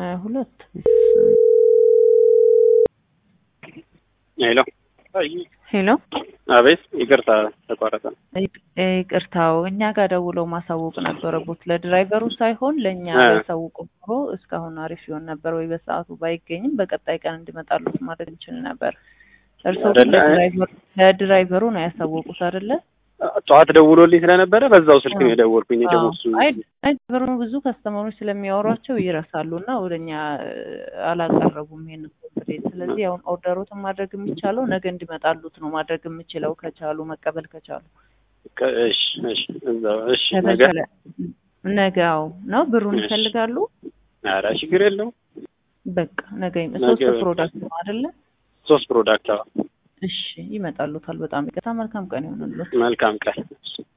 ሀያ ሁለት ሄሎ ሄሎ አቤት፣ ይቅርታ ተቋረጠ። ይቅርታው እኛ ጋር ደውለው ማሳወቅ ነበረቦት ለድራይቨሩ ሳይሆን ለእኛ እ። ያሳውቁ ኖሮ እስካሁን አሪፍ ይሆን ነበር ወይ በሰዓቱ ባይገኝም በቀጣይ ቀን እንዲመጣሉት ማድረግ እንችል ነበር። እርስዎ ግን አይደለ? ለድራይቨሩ ለድራይቨሩ ነው ያሳወቁት አይደለ? ጠዋት ደውሎልኝ ስለነበረ በዛው ስልክ ነው የደወልኩኝ። ደግሞ እሱ አይ አይ ድራይቨሩ ብዙ ከስተመሮች ስለሚያወሯቸው ይረሳሉ እና ወደኛ አላቀረቡም ይሄን ኮምፕሌት። ስለዚህ አሁን ኦርደሮትን ማድረግ የሚቻለው ነገ እንዲመጣሉት ነው ማድረግ የምችለው ከቻሉ መቀበል ከቻሉ ከ- እሺ፣ እሺ፣ እዛው እሺ። ነገ ከተቻለ ነገው ነው ብሩን እሺ። ይፈልጋሉ። ኧረ ችግር የለውም። በቃ ነገ ይመ- ነገ ሶስት በቃ። ፕሮዳክት ነው አይደለ? ሶስት ፕሮዳክት። አዎ። እሺ ይመጣሉታል። በጣም ይቅርታ። መልካም ቀን ይሆንልዎት። መልካም ቀን።